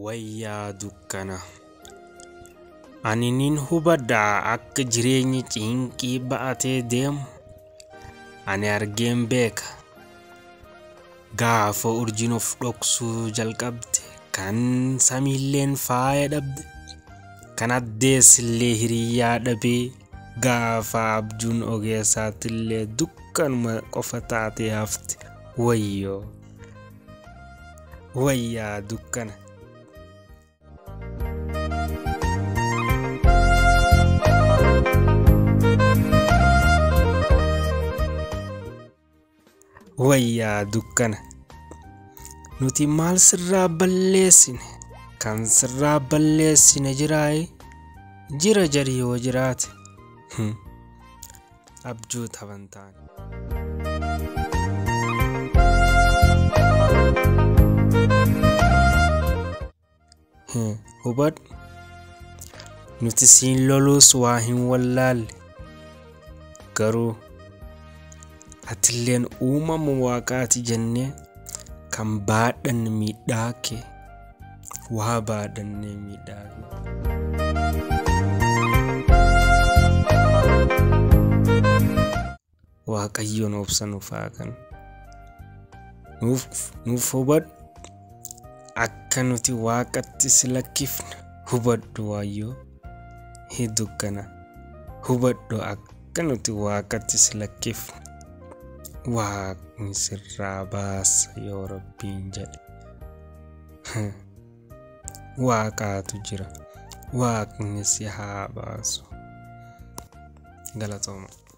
Wayyaa dukkana. Ani nin hubadhaa akka jireenyi cinqii ba'atee deemu. Ani argeen beeka. Gaafa urjiin of dhoksuu jalqabde kan samiilleen faaya dhabde kan addeessillee hiriyyaa dhabee gaafa abjuun ogeessaattillee dukkanuma qofa taatee hafte wayyoo wayyaa dukkana. Wayyaa dukkana. Nuti maal sirraa balleessine? Kan sirraa balleessine jiraayi? Jira jari yoo jiraate. Abjuu taphan taane. Hubadhu nuti siin loluus waa hin wallaalle garuu atilleen uumama waaqaati jennee kan baadhanne miidhaa kee waa baadhannee miidhaa kee. Waaqayyoon obsa nuuf haa kennu. Nuuf hubadhu akka nuti waaqatti si lakkifne hubadhu waayyoo dukkana. Hubadhu akka nuti waaqatti si lakkifne waaqni sirraa baasa yoo rabbiin jedhe. Waaqaatu jira. Waaqni si haa baasu. Galatooma.